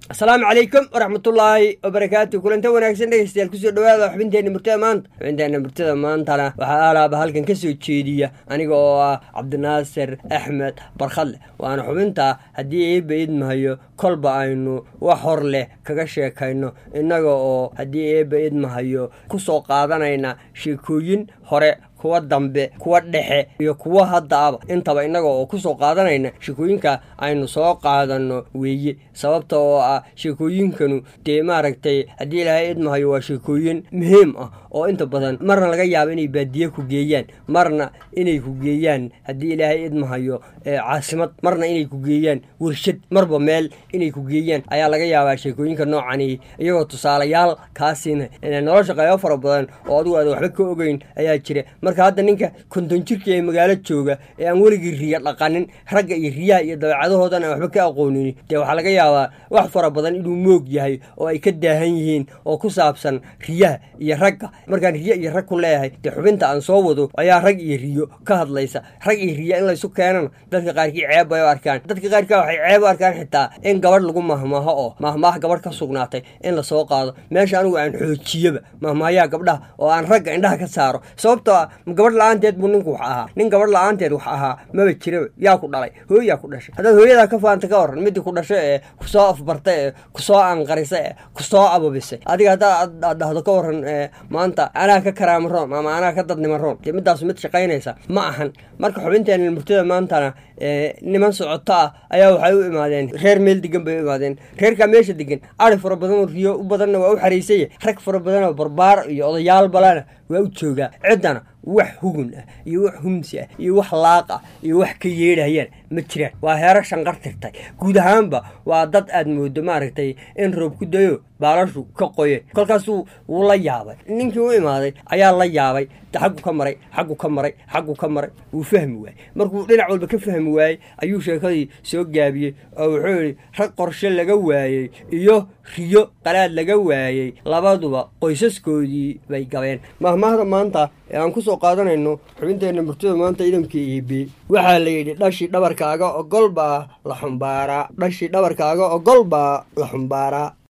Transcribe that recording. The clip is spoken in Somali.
asalaamu calaykum waraxmatullaahi wabarakaatu kulanta wanaagsan dhegeystayaal kusoo dhawaada xubinteenna murtada maanta xubinteenna murtada maantana waxaa alaaba halkan ka soo jeediya aniga oo ah cabdinaasir axmed barkhadle waana xubinta haddii eebba idmahayo kolba aynu wax hor leh kaga sheekayno innaga oo haddii eebba idmahayo kusoo qaadanayna sheekooyin hore kuwa dambe kuwa dhexe iyo kuwa haddaaba intaba innaga oo kusoo qaadanayna sheekooyinka aynu soo qaadano weeye sababta oo ah sheekooyinkanu dee maaragtay haddii ilaahay idmahayo waa sheekooyin muhiim ah oo inta badan marna laga yaabo inay baadiye ku geeyaan marna inay ku geeyaan haddii ilaahay idmahayo caasimad marna inay ku geeyaan warshad marba meel inay ku geeyaan ayaa laga yaabaa sheekooyinka noocani iyagoo tusaalayaal kaasina nolosha qaybo fara badan oo adigu aada waxba ka ogeyn ayaa jira marka hadda ninka konton jirka ee magaalo jooga ee aan weligii riya dhaqanin ragga iyo riyaha iyo dabeecadahoodan aan waxba ka aqoonin dee waxaa laga yaabaa wax fara badan inuu moog yahay oo ay ka daahan yihiin oo ku saabsan riyaha iyo ragga markaan riyo iyo rag ku leeyahay dee xubinta aan soo wado ayaa rag iyo riyo ka hadlaysa rag iyo riya in laysu keenana dadka qaarkii ceeb bay u arkaan dadka qaarkaa waxay ceeb u arkaan xitaa in gabadh lagu mahmaaho oo mahmaah gabadh ka sugnaatay in lasoo qaado meesha anigu aan xoojiyaba mahmaahayaa gabdhaha oo aan ragga indhaha ka saaro sababtoo ah gabadh la-aanteed buu ninku wax ahaa nin gabadh la-aanteed wax ahaa maba jiraba yaa ku dhalay hooyaa ku dhashay haddaad hooyadaa ka faanta ka waran midii ku dhashay ee kusoo afbartay ee kusoo anqarisay ee kusoo ababisay adiga haddaad aad dhahdo ka waran maanta anaa ka karaama roon ama anaa ka dadnima roon dee midaasu mid shaqaynaysa ma ahan marka xubinteena murtada maantana niman socoto ah ayaa waxay u imaadeen reer meel degan bay u imaadeen reerkaa meesha degan ari fara badan oo riyo u badanna waa u xariisaya rag fara badan oo barbaar iyo odayaal balana waa u joogaa ciddana wax hugun ah iyo wax humsi ah iyo wax laaq ah iyo wax ka yeedhayaan ma jiraan waa heero shanqar tirtay guud ahaanba waa dad aad moodo maaragtay in roob ku dayo baalashu ka qoyeen kolkaasuu wuu la yaabay ninkii u imaaday ayaa la yaabay xaggu ka maray xaggu ka maray xaggu ka maray wuu fahmi waayey markuu dhinac walba ka fahmi waayey ayuu sheekadii soo gaabiyey oo wuxuu yidhi rag qorshe laga waayey iyo riyo qalaad laga waayey labaduba qoysaskoodii bay gabeen mahmaahda maanta ee aan kusoo qaadanayno xubinteenna murtada maanta idamka eebe waxaa la yidhi dhashii dhabarkaaga ogol baa la xumbaaraa dhashii dhabarkaaga ogol baa la xumbaaraa